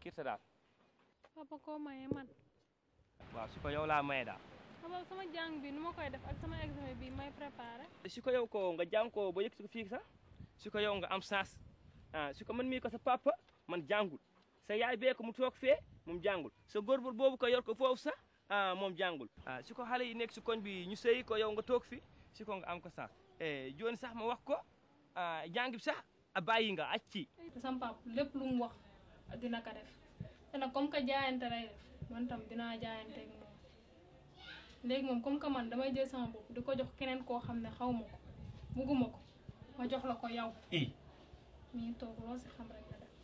kirta daal papa koo maye man waaw su ko yow laa maye daal papa sama jàng bi nu ma koy def ak sama examen bi may préparé su ko yow ko nga jàng ko ba yëg si ko fii sax su ko yow nga am chance ah su ko man mii ko sa papa man jàngul sa yaay bee ko mu toog fee moom jàngul sa góorbul boobu ko yor ko foofu sax ah moom jàngul ah su ko xale yi nekk si koñ bi ñu sëyi ko yow nga toog fi su ko nga am ko sax jooni sax ma wax ko ah jàng bi sax a bàyyi nga acci te sama papa lépp lu mu wax dina ko def te nag comme que jaayante lay def man tam dinaa jaayante ak moom léegi moom comme que man damay jël sama bopp di ko jox keneen koo xam ne xaw ma ko bugguma ko ma jox la ko yow i mi ngi toog loo si xam rek nga def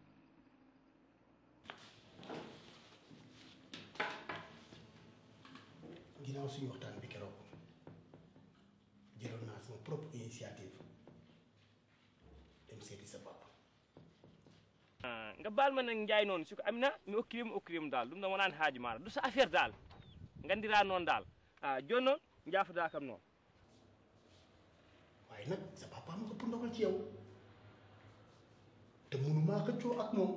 ginnaaw suñu waxtaan bi keroog jëloon naa sama propre initiative dem seeti sa papa ah nga baal ma nag njaay noonu su ko amina mi okkirim okkirim daal ɗum ɗon wonani haaji maɗa du sa affaire daal gandira noon daal ah joni noon jaafoda kam noon waaye nag sa papa ma ëpp ndogal ci yow te mënumaa xëccoo ak moom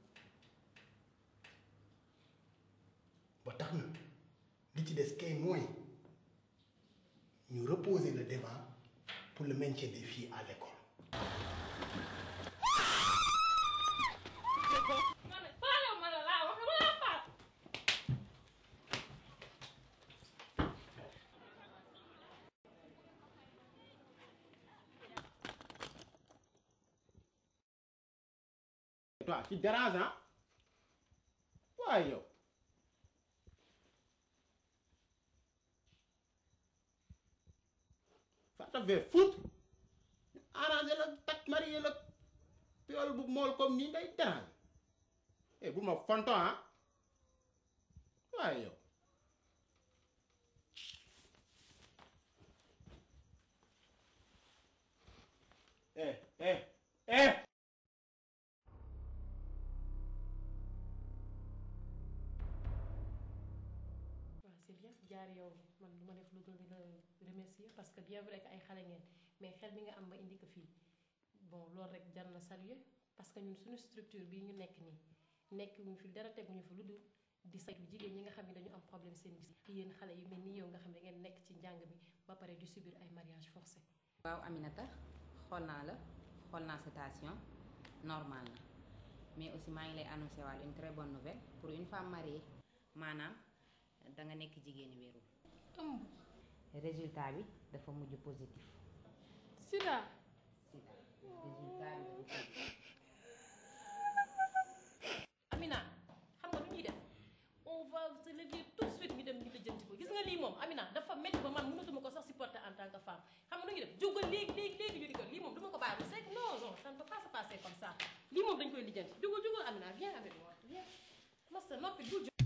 ba tax na li ci des kay mooy ñu reposer le débat pour le maintien des filles à l'école faalew ma la laa wax dama laa faat toi tu déranges hein waaye yow ça te fait foutre ñu arrangé la takk marié la piol bu mool comme nii ngay dérange eh bu ma fonto ah waaye yow eh eh eh waaw c'est bien jaar yow man du ma def lu dul di la remercier parce que bien vrai que ay xale ngeen mais xel mi nga am ba indi ko fii bon loolu rek jar na saluer parce que ñun suñu structure bii ñu nekk nii nekk ñu fi dara teguñu fi lu dul di saytu jigéen ñi nga xam ne dañu am problème seen gis yéen xale yu mel ni yow nga xam ne ngeen nekk ci njàng mi ba pare di subir ay mariage forcé waaw Aminata xool naa la xool naa sa station normal na mais aussi maa ngi lay annoncé waale une très bonne nouvelle pour une femme mariée maanaam da nga nekk jigéeni wérul ëmb résultat bi dafa mujj positif sida sida résultat bi dafa positif Amina xam nga lu ñuy def on va se lever tout de suite ñu dem ñu lijjanti ko gis nga lii moom Amina dafa métti ba man mënatuma ko sax supporter en tant que femme xam nga lu ñuy def jógal léegi léegi léegi ñu di ko lii moom duma ko bàyyi c'est que non non ça ne peut pas se passer comme ça lii moom dañ koy lijjanti jógal jógal Amina viens avec moi viens masa noppi bul jóg